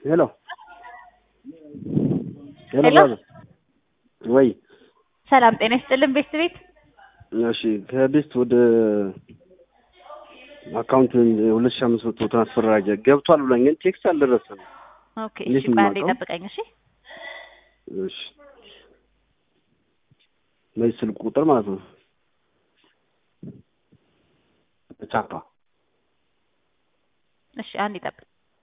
ሄሎ ሄሎ ሄሎ። ብራዘር ወይ ሰላም ጤና ይስጥልን ቤት ቤት እሺ ከቤስት ወደ አካውንት ሁለት ሺህ አምስት መቶ ትራንስፈር አድርጌ ገብቷል ብሎኝ ግን ቴክስት አልደረሰም። ኦኬ እንዴት እሺ ቆይ አንዴ የማውቀው? ጠብቀኝ እሺ እሺ በዚህ ስልክ ቁጥር ማለት ነው ቻፓ እሺ አንዴ ጠብቅ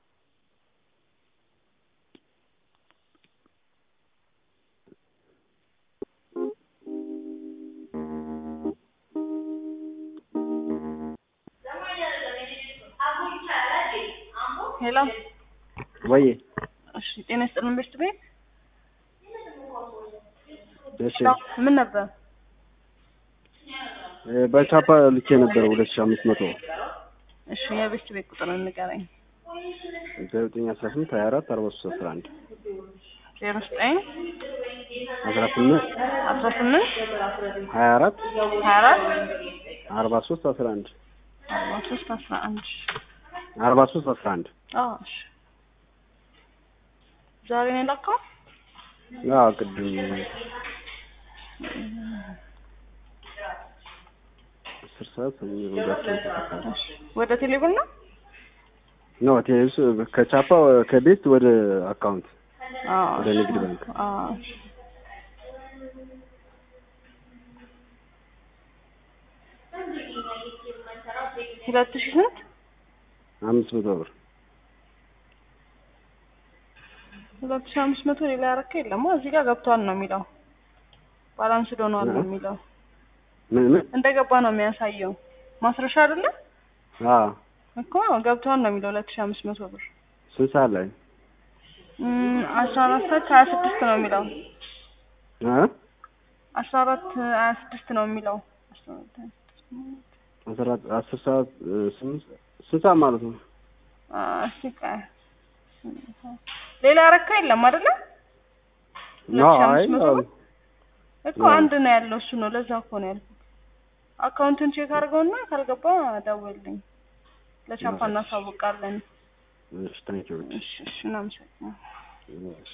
ሄሎ ወይ እሺ፣ ጤና ይስጥልን ቤት ቤት እሺ ምን ነበር? እ በቻፓ ልኬ ነበር ሁለት ሺህ አምስት መቶ እሺ የቤት ቤት ቁጥር ንገረኝ። ዘጠኝ አስራ ስምንት ሀያ አራት አርባ ሶስት አስራ አንድ ዜሮ ዘጠኝ አስራ ስምንት አስራ ስምንት ሀያ አራት ሀያ አራት አርባ ሶስት አስራ አንድ አርባ ሶስት አስራ አንድ አርባ ሶስት አስራ አንድ አዎ እሺ ዛሬ ነው የላከው? አዎ ቅድም አስር ሰዓት የሚሮዳቸው እሺ ወደ ቴሌብር ነው? ነው ቴሌብስ ከቻፓ ከቤት ወደ አካውንት አዎ ወደ ንግድ ባንክ አዎ እሺ ሁለት ሺህ ስንት? አምስት መቶ ብር ሁለት ሺህ አምስት መቶ ሌላ ያረከ የለም። እዚህ ጋር ገብቷል ነው የሚለው። ባላንስ ዶኗል ነው የሚለው። ምን ምን እንደገባ ነው የሚያሳየው። ማስረሻ አይደለ አዎ እኮ ገብቷል ነው የሚለው ሁለት ሺህ አምስት መቶ ብር ስንት ሰዓት ላይ እም፣ አስራ አራት ሰዓት ከሀያ ስድስት ነው የሚለው። እ አስራ አራት ሀያ ስድስት ነው የሚለው። አስራ አራት ሀያ ስድስት አስራ አስር ሰዓት እ ስምንት ስንት ሰዓት ማለት ነው? አ፣ እስኪ ቆይ ሌላ ያረካ የለም አይደለ? ነው ሁለት ሺህ አይ አምስት መቶ አዎ። ብር እኮ አንድ ነው ያለው እሱ ነው። ለዛ እኮ ነው ያልኩት። አካውንቱን ቼክ አድርገውና ካልገባ ደውልልኝ። ለቻፓ እናሳውቃለን። እሺ ታንኪዩ እሺ እሺ እናመሰግናለን።